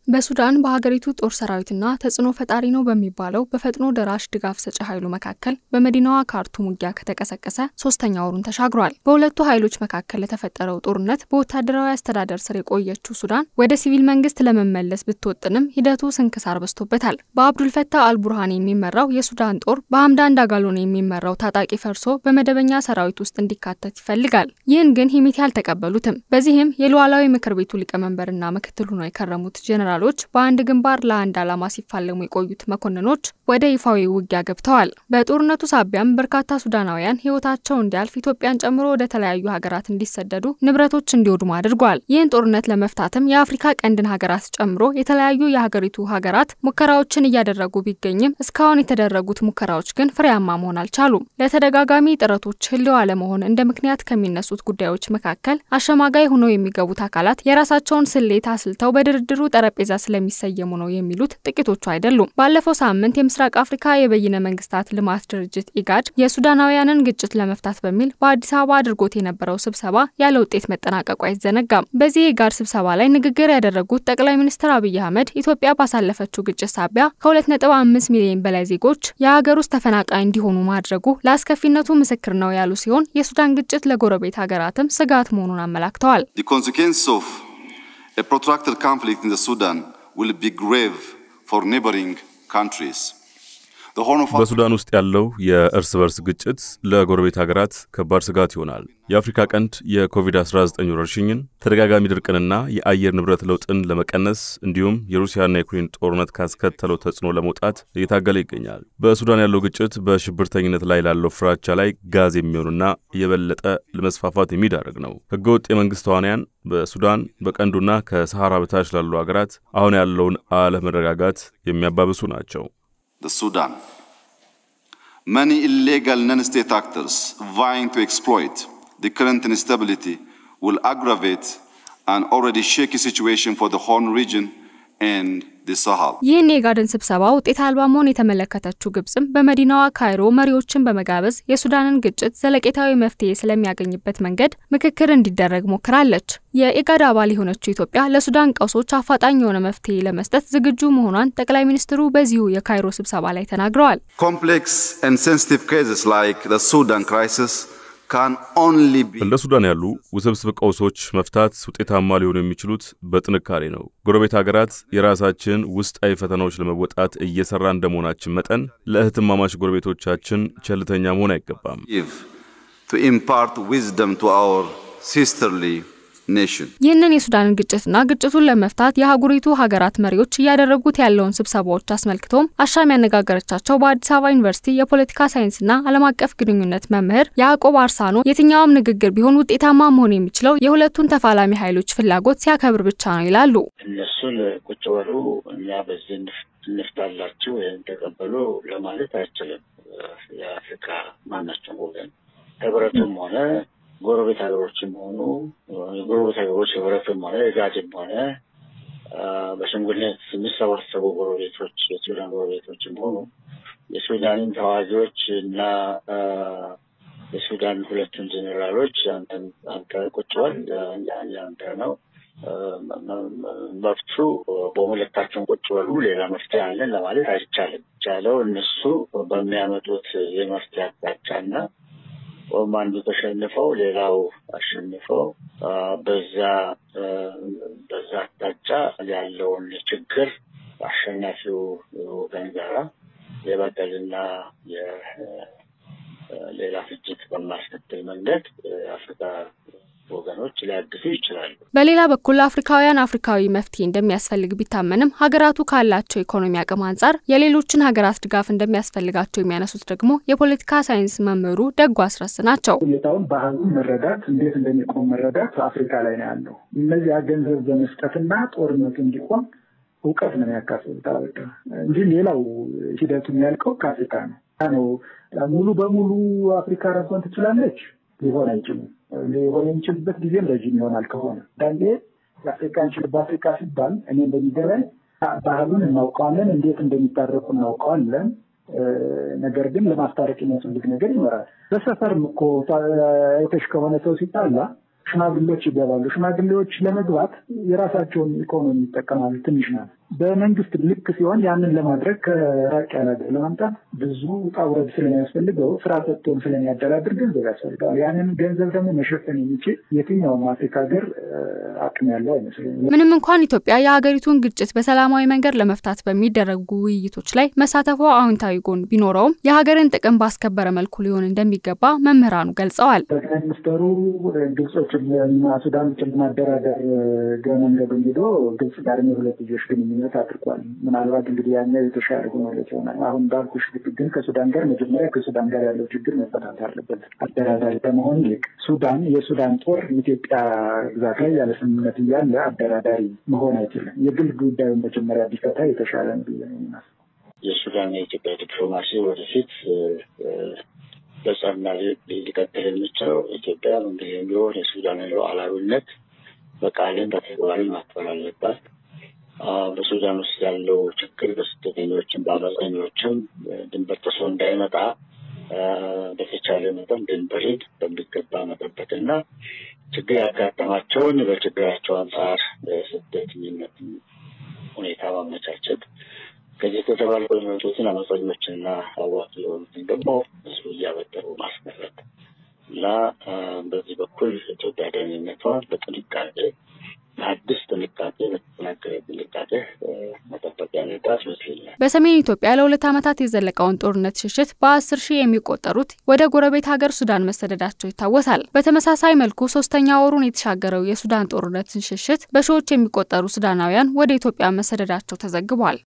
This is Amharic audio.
በሱዳን በሀገሪቱ ጦር ሰራዊትና ተጽዕኖ ፈጣሪ ነው በሚባለው በፈጥኖ ደራሽ ድጋፍ ሰጪ ኃይሉ መካከል በመዲናዋ ካርቱም ውጊያ ከተቀሰቀሰ ሶስተኛ ወሩን ተሻግሯል። በሁለቱ ኃይሎች መካከል ለተፈጠረው ጦርነት በወታደራዊ አስተዳደር ስር የቆየችው ሱዳን ወደ ሲቪል መንግስት ለመመለስ ብትወጥንም ሂደቱ ስንክሳር በዝቶበታል። በአብዱልፈታህ አልቡርሃን የሚመራው የሱዳን ጦር በሀምዳን ዳጋሎን የሚመራው ታጣቂ ፈርሶ በመደበኛ ሰራዊት ውስጥ እንዲካተት ይፈልጋል። ይህን ግን ሂሚቲ አልተቀበሉትም። በዚህም የሉዓላዊ ምክር ቤቱ ሊቀመንበርና ምክትል ሆነው የከረሙት ጀኔራሎች በአንድ ግንባር ለአንድ ዓላማ ሲፋለሙ የቆዩት መኮንኖች ወደ ይፋዊ ውጊያ ገብተዋል። በጦርነቱ ሳቢያም በርካታ ሱዳናውያን ህይወታቸው እንዲያልፍ ኢትዮጵያን ጨምሮ ወደ ተለያዩ ሀገራት እንዲሰደዱ፣ ንብረቶች እንዲወድሙ አድርጓል። ይህን ጦርነት ለመፍታትም የአፍሪካ ቀንድን ሀገራት ጨምሮ የተለያዩ የሀገሪቱ ሀገራት ሙከራዎችን እያደረጉ ቢገኝም እስካሁን የተደረጉት ሙከራዎች ግን ፍሬያማ መሆን አልቻሉም። ለተደጋጋሚ ጥረቶች ህልው አለመሆን እንደ ምክንያት ከሚነሱት ጉዳዮች መካከል አሸማጋይ ሆነው የሚገቡት አካላት የራሳቸውን ስሌት አስልተው በድርድሩ ጠረጴዛ ስለሚሰየሙ ነው የሚሉት ጥቂቶቹ አይደሉም። ባለፈው ሳምንት የምስራቅ አፍሪካ የበይነ መንግስታት ልማት ድርጅት ኢጋድ የሱዳናውያንን ግጭት ለመፍታት በሚል በአዲስ አበባ አድርጎት የነበረው ስብሰባ ያለ ውጤት መጠናቀቁ አይዘነጋም። በዚህ የኢጋድ ስብሰባ ላይ ንግግር ያደረጉት ጠቅላይ ሚኒስትር አብይ አህመድ ኢትዮጵያ ባሳለፈችው ግጭት ሳቢያ ከ2.5 ሚሊዮን በላይ ዜጎች የሀገር ውስጥ ተፈናቃይ እንዲሆኑ ማድረጉ ለአስከፊነቱ ምስክር ነው ያሉ ሲሆን የሱዳን ግጭት ለጎረቤት ሀገራትም ስጋት መሆኑን አመላክተዋል። A protracted conflict in the Sudan will be grave for neighboring countries. በሱዳን ውስጥ ያለው የእርስ በርስ ግጭት ለጎረቤት ሀገራት ከባድ ስጋት ይሆናል። የአፍሪካ ቀንድ የኮቪድ-19 ወረርሽኝን፣ ተደጋጋሚ ድርቅንና የአየር ንብረት ለውጥን ለመቀነስ እንዲሁም የሩሲያና የዩክሬን ጦርነት ካስከተለው ተጽዕኖ ለመውጣት እየታገለ ይገኛል። በሱዳን ያለው ግጭት በሽብርተኝነት ላይ ላለው ፍራቻ ላይ ጋዝ የሚሆኑና የበለጠ ለመስፋፋት የሚዳርግ ነው። ህገወጥ የመንግስት ተዋንያን በሱዳን በቀንዱና ከሰሃራ በታች ላሉ ሀገራት አሁን ያለውን አለመረጋጋት የሚያባብሱ ናቸው። The Sudan. Many illegal non-state actors vying to exploit the current instability will aggravate an already shaky situation for the Horn region and the Sahel. ይህን የኢጋድን ስብሰባ ውጤት አልባ መሆን የተመለከተችው ግብጽም በመዲናዋ ካይሮ መሪዎችን በመጋበዝ የሱዳንን ግጭት ዘለቄታዊ መፍትሄ ስለሚያገኝበት መንገድ ምክክር እንዲደረግ ሞክራለች። የኢጋድ አባል የሆነችው ኢትዮጵያ ለሱዳን ቀውሶች አፋጣኝ የሆነ መፍትሄ ለመስጠት ዝግጁ መሆኗን ጠቅላይ ሚኒስትሩ በዚሁ የካይሮ ስብሰባ ላይ ተናግረዋል። Complex and sensitive cases like the Sudan crisis can only be እንደ ሱዳን ያሉ ውስብስብ ቀውሶች መፍታት ውጤታማ ሊሆኑ የሚችሉት በጥንካሬ ነው። ጎረቤት ሀገራት የራሳችን ውስጣዊ ፈተናዎች ለመወጣት እየሰራ እንደመሆናችን መጠን ለእህትማማች ጎረቤቶቻችን ቸልተኛ መሆን አይገባም። give to impart wisdom to our sisterly nation. ይህንን የሱዳንን ግጭትና ግጭቱን ለመፍታት የአህጉሪቱ ሀገራት መሪዎች እያደረጉት ያለውን ስብሰባዎች አስመልክቶም አሻም ያነጋገረቻቸው በአዲስ አበባ ዩኒቨርሲቲ የፖለቲካ ሳይንስና ዓለም አቀፍ ግንኙነት መምህር ያዕቆብ አርሳኖ የትኛውም ንግግር ቢሆን ውጤታማ መሆን የሚችለው የሁለቱን ተፋላሚ ኃይሎች ፍላጎት ሲያከብር ብቻ ነው ይላሉ። እነሱን ቁጭ በሉ እኛ በዚህ እንፍታላችሁ ወይም ተቀበሉ ለማለት አይችልም። የአፍሪካ ማናቸውም ወገን ህብረቱም ሆነ ጎረቤት ሀገሮችም ሆኑ የጎረቤት ሀገሮች ህብረትም ሆነ የጋድም ሆነ በሽምግልነት የሚሰባሰቡ ጎረቤቶች የሱዳን ጎረቤቶችም ሆኑ የሱዳንን ተዋጊዎች እና የሱዳን ሁለቱን ጄኔራሎች አንተ ቁጭ በል ያንተ ነው መፍቱ በሁለታቸውን ቁጭ በሉ ሌላ መፍትሄ አለን ለማለት አይቻልም። ቻለው እነሱ በሚያመጡት የመፍትሄ አቅጣጫና ወይም አንዱ ተሸንፈው ሌላው አሸንፈው በዛ በዛ አቅጣጫ ያለውን ችግር አሸናፊው ወገን ጋራ የበቀልና ሌላ ፍጅት በማስከትል መንገድ የአፍሪካ ወገኖች ሊያግዙ ይችላሉ። በሌላ በኩል አፍሪካውያን አፍሪካዊ መፍትሄ እንደሚያስፈልግ ቢታመንም ሀገራቱ ካላቸው ኢኮኖሚ አቅም አንጻር የሌሎችን ሀገራት ድጋፍ እንደሚያስፈልጋቸው የሚያነሱት ደግሞ የፖለቲካ ሳይንስ መምህሩ ደጉ አስረስ ናቸው። ሁኔታውን ባህሉን መረዳት እንዴት እንደሚቆም መረዳት አፍሪካ ላይ ነው ያለው። እነዚያ ገንዘብ በመስጠትና ጦርነቱ እንዲቆም እውቀት ነው የሚያካፍሉት አበቃ እንጂ ሌላው ሂደቱ የሚያልቀው ከአፍሪካ ነው ነው ሙሉ በሙሉ አፍሪካ ራሷን ትችላለች ሊሆን አይችልም። ሊሆን የሚችልበት ጊዜም ረዥም ይሆናል። ከሆነ አንዳንዴ የአፍሪካ እንችል በአፍሪካ ሲባል እኔ እንደሚገባኝ ባህሉን እናውቀዋለን፣ እንዴት እንደሚታረቁ እናውቀዋለን። ነገር ግን ለማስታረቅ የሚያስፈልግ ነገር ይኖራል። በሰፈርም እኮ አይተሽ ከሆነ ሰው ሲጣላ ሽማግሌዎች ይገባሉ። ሽማግሌዎች ለመግባት የራሳቸውን ኢኮኖሚ ይጠቀማሉ። ትንሽ ናት። በመንግስት ልክ ሲሆን ያንን ለማድረግ ከራቅ ያለ ሀገር ለማምጣት ብዙ ውጣ ውረድ ስለሚያስፈልገው ስራ ሰጥቶን ስለሚያደራድር ገንዘብ ያስፈልገዋል። ያንን ገንዘብ ደግሞ መሸፈን የሚችል የትኛውም አፍሪካ ሀገር አቅም ያለው አይመስለኝም። ምንም እንኳን ኢትዮጵያ የሀገሪቱን ግጭት በሰላማዊ መንገድ ለመፍታት በሚደረጉ ውይይቶች ላይ መሳተፏ አዎንታዊ ጎን ቢኖረውም የሀገርን ጥቅም ባስከበረ መልኩ ሊሆን እንደሚገባ መምህራኑ ገልጸዋል። ጠቅላይ ሚኒስትሩ ግብጾችና ሱዳኖችን ለማደራደር ገ መንገዱን ሄዶ ግብጽ ጋር የሁለትዮሽ ግንኙነት አድርጓል። ምናልባት እንግዲህ ያኛው የተሻለ ሆኖለት ይሆናል። አሁን ባልኩሽ ግን ከሱዳን ጋር መጀመሪያ ከሱዳን ጋር ያለው ችግር መፈታት አለበት። አደራዳሪ ከመሆን ይልቅ ሱዳን የሱዳን ጦር የኢትዮጵያ ግዛት ላይ ያለ ስምምነት እያለ አደራዳሪ መሆን አይችልም። የግል ጉዳዩን መጀመሪያ ቢፈታ የተሻለ ነው ብዬ ነው የማስበው። የሱዳን የኢትዮጵያ ዲፕሎማሲ ወደፊት በጸና ሊቀጥል የሚችለው ኢትዮጵያ ምንጊዜም ቢሆን የሱዳንን ሉዓላዊነት በቃልም በተግባርም ማክበር አለባት። በሱዳን ውስጥ ያለው ችግር በስደተኞችም በአመፀኞችም ድንበር ጥሶ እንዳይመጣ በተቻለ መጠን ድንበርን በሚገባ መጠበቅና ችግር ያጋጠማቸውን በችግራቸው አንጻር ስደተኝነት ሁኔታ ማመቻቸት ከዚህ ከተባልቆ የሚመጡትን አመፀኞችንና አዋቂ የሆኑትን ደግሞ ህዝቡ እያበደሩ ማስቀረት እና በዚህ በኩል ኢትዮጵያ ደህንነቷን በጥንቃቄ በአዲስ ጥንቃቄ በተጠናከረ ጥንቃቄ መጠበቅ ያለባት ይመስለኛል። በሰሜን ኢትዮጵያ ለሁለት ዓመታት የዘለቀውን ጦርነት ሽሽት በአስር ሺህ የሚቆጠሩት ወደ ጎረቤት ሀገር ሱዳን መሰደዳቸው ይታወሳል። በተመሳሳይ መልኩ ሶስተኛ ወሩን የተሻገረው የሱዳን ጦርነትን ሽሽት በሺዎች የሚቆጠሩ ሱዳናውያን ወደ ኢትዮጵያ መሰደዳቸው ተዘግቧል።